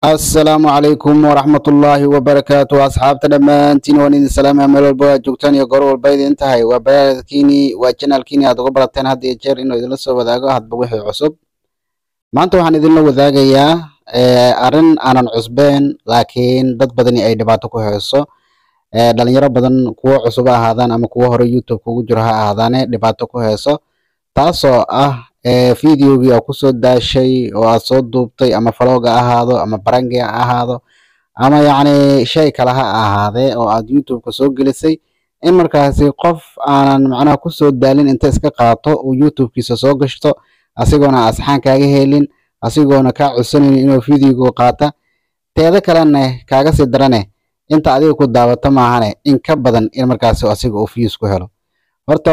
asalaamu calaykum waraxmatullaahi wabarakaatu asxaabta dhammaantiin waan idin salaamaya meel walba aad joogtaan iyo goor walba idin tahay waa barnaamijkiini waa janaalkiini aad uga barateen had iyo jeer inuu idinla soo wadaago hadba wixii cusub maanta waxaan idinla wadaagayaa arrin aanan cusbeen laakiin dad badani ay dhibaato ku hayso dhalinyaro badan kuwo cusub ha ahaadaan ama kuwo hore youtube kugu jiro ha ahaadaane dhibaato ku hayso taasoo ah videogii aa kusoo daashay oo aad soo duubtay ama falooga ahaado ama barangi ha ahaado ama yacni shay kale ha ahaadee oo aad youtubeka soo gelisay in markaasi qof aanan macnaha kusoo daalin inta iska qaato uu youtubekiisa soo gashto asigoona asxaan kaaga helin asigoona kaa codsanaynin inuu videoga qaata teeda kalena kaaga sii darane inta adiga ku daawato maahane in ka badan in markaasi asiga uu views ku helo horta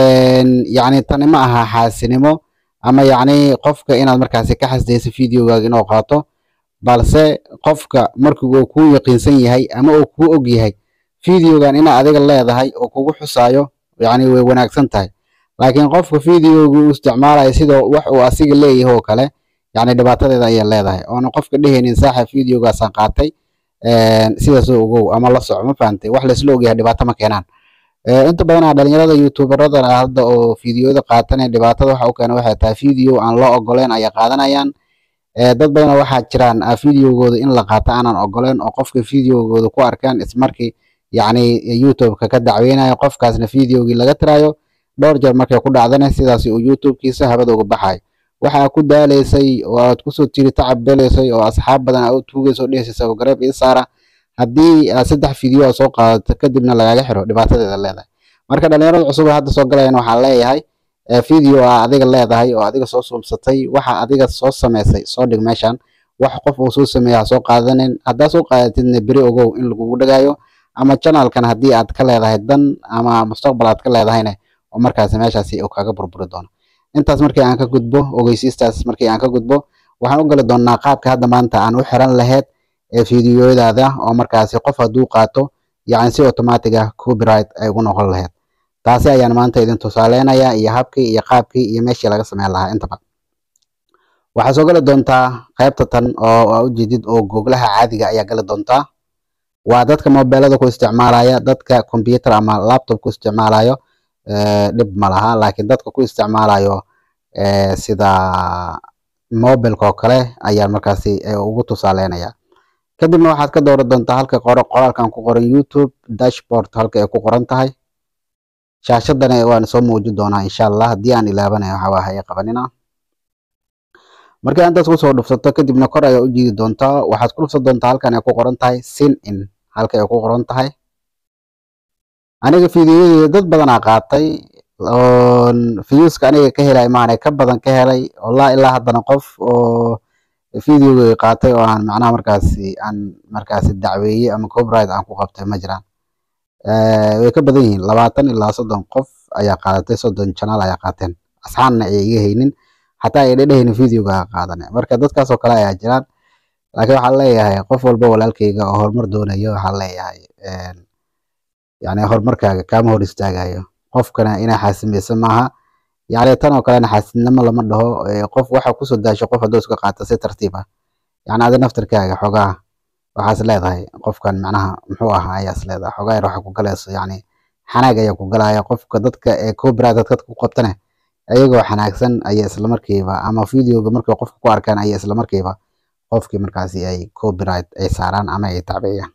yacni tani ma aha xaasinimo ama yacni qofka inaad markaasi ka xasdayso videogaaga inuu qaato balse qofka markii uu kuu yaqiinsan yahay ama uu kuu og yahay videogan inaa adiga leedahay oo kugu xusaayo yacni way wanaagsan tahay laakiin qofka videoga uu isticmaalayo sida wax uu asiga leeyahay oo kale yacni dhibaatadeeda ayay leedahay oona qofka dhehaynin saaxa videogaasaan qaatay sidaasoo ogow ama la soco ma fahantay wax laisla ogyahay dhibaato ma keenaan inta badan dhalinyarada youtuberada hadda oo fideoyada qaatan dhibaatada waxa u keena waxay tahay video aan loo ogoleen ayay qaadanayaan dad badan waxaa jiraan videogooda in la qaato aanan ogoleen oo qofka videogooda ku arkaan ismarkii yacni youtubeka ka dacweynayo qofkaasna videogii laga tirayo dhowr jeer markay ku dhacdana sidaas uu youtubekiisa habada uga baxayo waxa ku daalaysay oo aad kusoo tiri tacab beleysay oo asxaab badan aad u tuugayso dhehaysay oo gareeb ii saara haddii aad saddex video aad soo qaadato kadibna lagaaga xiro dhibaatadeeda leedahay marka dhalinyarada cusub hadda soo galayana waxaan leeyahay video aa adiga leedahay oo adiga soo suubsatay waxa adiga soo samaysay soo dhig meeshan wax qof uu soo sameeya ha soo qaadanin haddaa soo qaadatidna beri ogow in lagugu dhagaayo ama janalkan haddii aad ka leedahay dan ama mustaqbal aad ka leedahayna oo markaasi meeshaasi uu kaga burburi doono intaas markii aan ka gudbo ogeysiistaas markii aan ka gudbo waxaan u gali doonaa qaabka hadda maanta aan u xiran lahayd ee fideoyadaada oo markaasi qof hadduu qaato yacni si automatic ah copyright ay ugu noqon lahayd taasi ayaan maanta idin tusaaleynayaa iyo habkii iyo qaabkii iyo meeshii laga sameyn lahaa intaba waxaa soo gali doontaa qaybta tan oo aa ujeedid oo googlaha caadiga ayaa gali doontaa waa dadka mobilada ku isticmaalaya dadka computer ama laptop ku isticmaalayo dhib ma laha laakiin dadka ku isticmaalayo sida mobilka oo kale ayaan markaasi ugu tusaaleynaya kadibna waxaad ka dooran doontaa halka qoro qoraalkan ku qoran youtube dashboard halka ay ku qoran tahay shaashadana waan soo muujin doonaa insha allah haddii aan ilaabanayo waxa waa haye qabanina markii intaas kusoo dhufsato kadibna kor ayaa u jiidi doontaa waxaad ku dhufsan doontaa halkan ay ku qoran tahay sin in halka ay ku qoran tahay aniga fideoyadeeda dad badanaa qaatay viewska aniga ka helay maana ka badan ka helay wallah ilaa haddana qof oo videoga qaatay oo aan macnaha markaasi aan markaasi dacweeyey ama copyright aan ku qabtay ma jiraan way ka badan yihiin labaatan ilaa soddon qof ayaa qaadatay soddon channel ayaa qaateen asxaanna ay iga haynin xataa ay dhedhehaynin videoga qaadane marka dadkaas oo kale ayaa jiraan laakiin waxaan leeyahay qof walba walaalkayga oo horumar doonayo waxaan leeyahay yani horumarkaaga kaama hor istaagayo qofkana inaa xaasimeyso maaha yani tan oo kalena xaasidnimo lama dhaho qof waxa kusoo daasho qof hadduu iska qaato si tartiib ah yani adi naftirkaaga xogaa waxaas leedahay qofkan macnaha muxuu ahaa ayaas leedahay xogaa yar waxa ku galayso yani xanaag ayaa ku galaya qofka dadka ee copyright dadka ku qabtane ayagoo xanaagsan ayaa islamarkiiba ama videoga markay qofka ku arkaan ayaa islamarkiiba qofkii markaasi ay copyright ay saaraan ama ay tacbeeyaan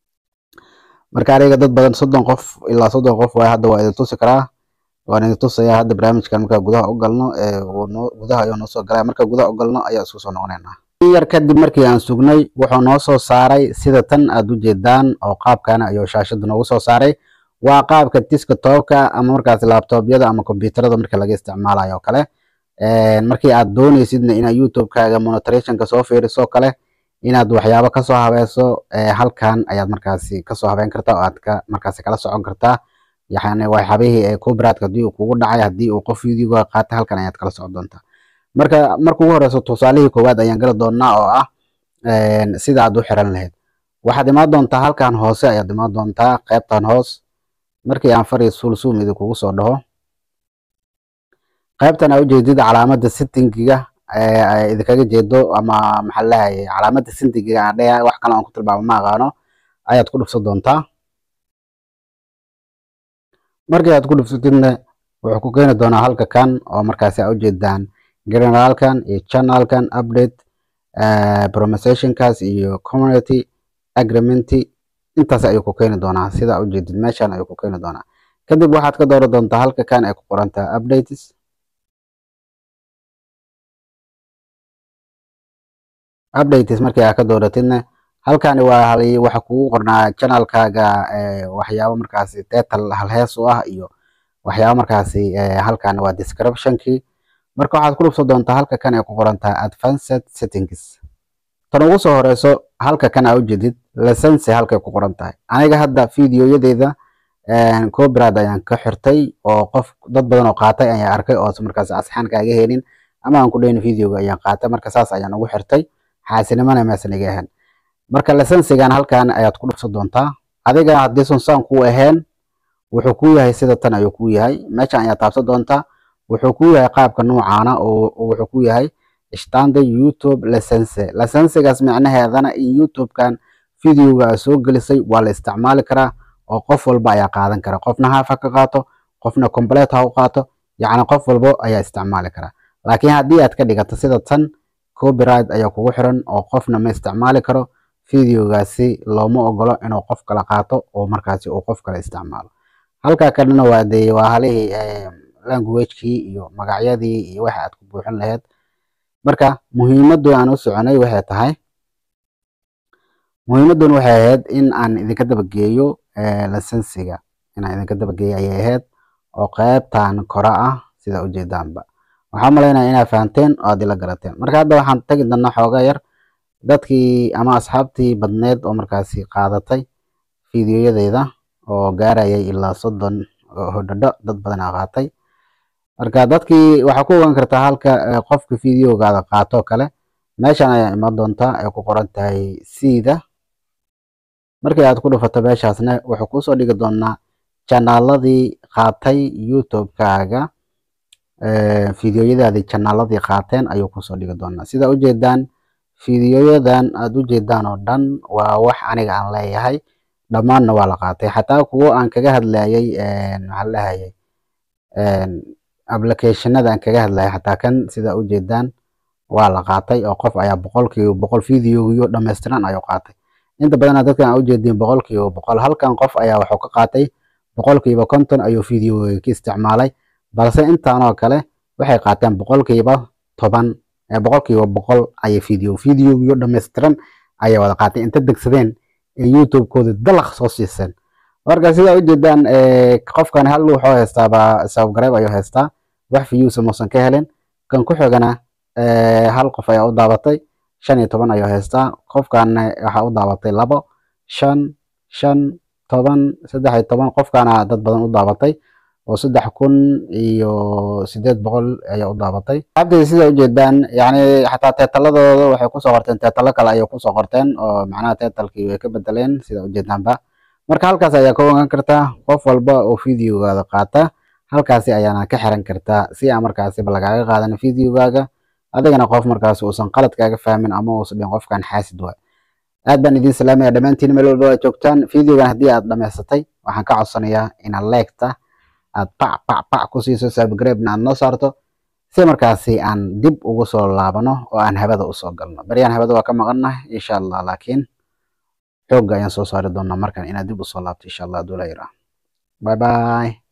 marka aniga dad badan soddon qof ilaa soddon qof waay hadda waa idin tusi karaa waan idin tusayaa hadda barnaamijkan markaa gudaha u galno gudaha ayuu noo soo galaya marka gudaha u galno ayaa isku soo noqonaynaa yar kadib markii aan sugnay wuxuu noo soo saaray sida tan aad u jeedaan oo qaabkana ayuu shaashada noogu soo saaray waa qaabka desktopka ama markaasi laptopyada ama computerada marka laga isticmaalayo oo kale markii aad dooneysidna inaad youtubekaaga monitorationka soo fiiriso kale inaad waxyaabo kasoo habeyso halkan ayaad markaasi kasoo habeyn kartaa oo aad ka markaasi kala socon kartaa yani waxyaabihii ee copyright haddii uu kugu dhacay haddii uu qof videoga qaatay halkan ayaad kala socon doontaa marka marka ugu horeyso tusaalihii koowaad ayaan gali doonaa oo ah sida aad u xiran lahayd waxaad imaan doontaa halkan hoose ayaad imaan doontaa qaybtan hoos markii aan fari sulsuum idinkugu soo dhaho qaybtan aa ujeedid calaamada settingiga ay idinkaga jeedo ama maxaa laleeyahay calaamadda sindiga aan dheha wax kale aan ku tilmaamo ma aqaano ayaad ku dhufsan doontaa markii aad ku dhuftidna wuxuu ku keeni doonaa halka kan oo markaasi aa ujeedaan generalkan iyo channelkan update promotionkaas iyo community agreement intaas ayuu ku keeni doonaa sida ujeedid meeshan ayuu ku keeni doonaa kadib waxaad ka dooran doontaa halka kan ay ku qoran tahay updates updates markii aad ka dooratidna halkani waa waxa kugu qornaa channelkaaga waxyaabo markaasi title halhees u ah iyo waxyaabo markaasi halkan waa descriptionkii marka waxaad ku dhufsan doontaa halka kan ay ku qoran tahay advanced settings tan ugu soo horeyso halka kan aa ujeedid license halkay ku qoran tahay aniga hadda videoyadeeda copyright ayaan ka xirtay oo qof dad badan oo qaatay ayaan arkay oo markaas asxaan kaaga helin ama aan ku dhayn videoga ayaan qaatay marka saas ayaan ugu xirtay xaasinimana meesan iga ahayn marka licensigan halkan ayaad ku dhufsan doontaa adiga haddii sunsaan kuu ahayn wuxuu kuu yahay sida tan ayuu kuu yahay meeshan ayaad taabsan doontaa wuxuu kuu yahay qaabka noocaana oo wuxuu kuu yahay standard youtube license licensigaas micnaheedana in youtubekan videoga aad soo gelisay waa la isticmaali karaa oo qof walba ayaa qaadan kara qofna haaf ha ka qaato qofna complete ha u qaato yacni qof walbo ayaa isticmaali karaa laakiin haddii aad ka dhigato sida tan copyright ayaa kugu xiran oo qofna ma isticmaali karo videogaasi looma ogolo inuu qof kala qaato oo markaasi uu qof kale isticmaalo halkaa kalena waa dee waa halihii languagekii iyo magacyadii iyo waxa aad ku buuxin lahayd marka muhiimaddu aan u soconay waxay tahay muhiimadduna waxay ahayd in aan idinka dabageeyo licensiga inaan idinka dabageeyo ayay ahayd oo qeybtan kore ah sida ujeedaanba waxaan malaynaya inaad fahanteen oo aad ila garateen marka hadda waxaan tagi doonaa xoogaa yar dadkii ama asxaabtii badneed oo markaasi qaadatay videoyadeeda oo gaarayay ilaa soddon hodhadho dad badan aa qaatay marka dadkii waxaa ku ogaan kartaa halka qofka videogaada qaato kale meeshan ayaa iman doontaa ay ku qoran tahay siida markii aad ku dhufato meeshaasna wuxuu kusoo dhigi doonaa janaaladii qaatay youtube-kaaga videoyadaadii janaaladii qaateen ayuu kusoo dhigi doonaa sida ujeedaan videoyadan aad ujeedaan oo dhan waa wax aniga aan leeyahay dhammaanna waa la qaatay xataa kuwo aan kaga hadlayay maxaa lahayay applicationada aan kaga hadlayay xataa kan sida ujeedaan waa la qaatay oo qof ayaa boqolkiiba boqol videogiyo dhammaystiran ayuu qaatay inta badana dadkan aa ujeediin boqolkiiba boqol halkan qof ayaa wuxuu ka qaatay boqolkiiba konton ayuu videoga ka isticmaalay balse intaanoo kale waxay qaateen boqolkiiba toban boqolkiiba boqol ayay video videogiyo dhammaystiran ayay wada qaatay inta degsadeen ee youtube-kooda dalaq soo siiseen marka sidaa ujeedaan qofkan hal wuxuu haystaaba sababgareeb ayuu haystaa wax viyuusa muusan ka helin kan ku xigana hal qof ayaa u daabatay shan iyo toban ayuu haystaa qofkaana waxaa u daabatay labo shan shan toban saddex iyo toban qofkaana dad badan u daabatay oo saddex kun iyo sideed boqol ayaa u daabatay abdi sida ujeedaan yani xataa teetaladooda waxay kusoo qorteen teetalo kale ayay kusoo qorteen oo macnaha teetalkii way ka bedeleen sida ujeedaanba marka halkaas ayaa ka ogaan kartaa qof walba oo videogaada qaata halkaasi ayaana ka xiran kartaa si aan markaasiba lagaaga qaadan videogaaga adigana qof markaasi uusan qalad kaaga fahmin ama uusan dhihin qofkan xaasid waay aad baan idiin salaamaya dhammaantiin meel walba aad joogtaan videogan haddii aad dhammaysatay waxaan ka codsanayaa inaad leegta aad pac pac pac ku siiso sabgreebna aad noo saarto si markaasi aan dib ugu soo laabano oo aan habada usoo galno baryaan habada waa ka maqannahay insha allah laakiin xoogga ayaan soo saari doonaa markan inaad dib usoo laabto insha allah aduu la yiraa bye bye